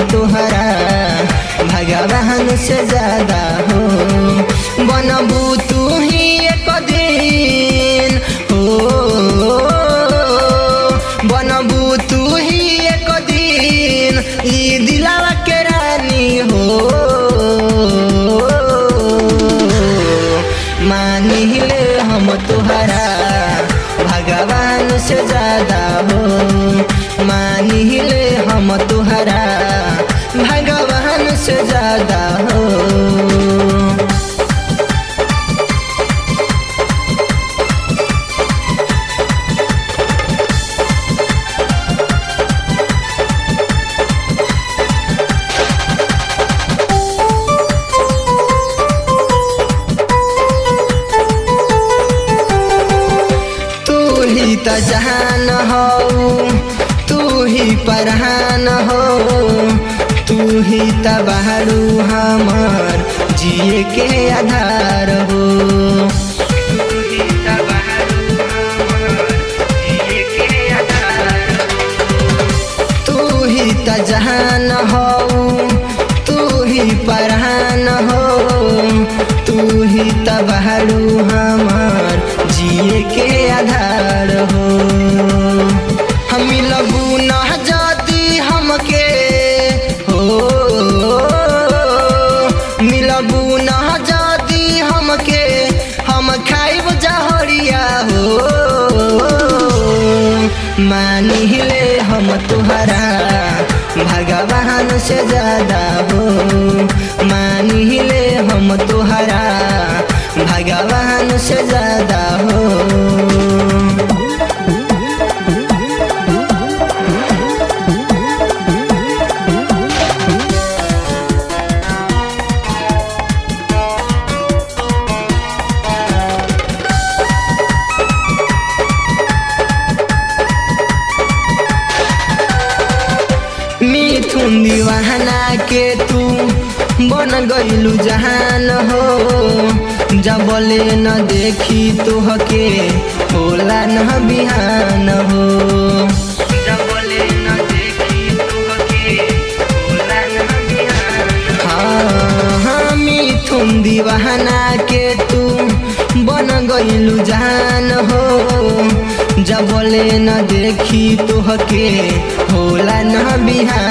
तुहरा भगवान से ज्यादा हो बनबू तू ही एक दिन हो बनबू तू ही एक दिन ई दिलावा के रानी हो मानिले हम तुहरा भगवान से ज्यादा हो मानिले हम तुहरा भगवान से ज्यादा हो तू ही त जहान हो तू ही परहान हो तू ही त बहरू हमर जिए के आधार हो तू ही त बहरू हमर जिए के आधार हो। तू ही त जहान हो तू ही परहान हो तू ही त बहरू हमार जिए के आधार हो हम लगू न जाती हमके हो मिलबू न जाती हमके हम खाइब जहरिया हो मानिले हम तुहरा भगवान से ज्यादा हो मानिले हम तुहरा भगवान से ज्यादा हो मिथुन दीवाना के तू बन गईलू जहान हो जबले न देखी तुहके होला न बिहान हो जबले न देखी तुहके होला न बिहान हाँ हाँ मिथुन दीवाना के तू बन गईलू जान हो जबले न देखी तुहके होला न बिहान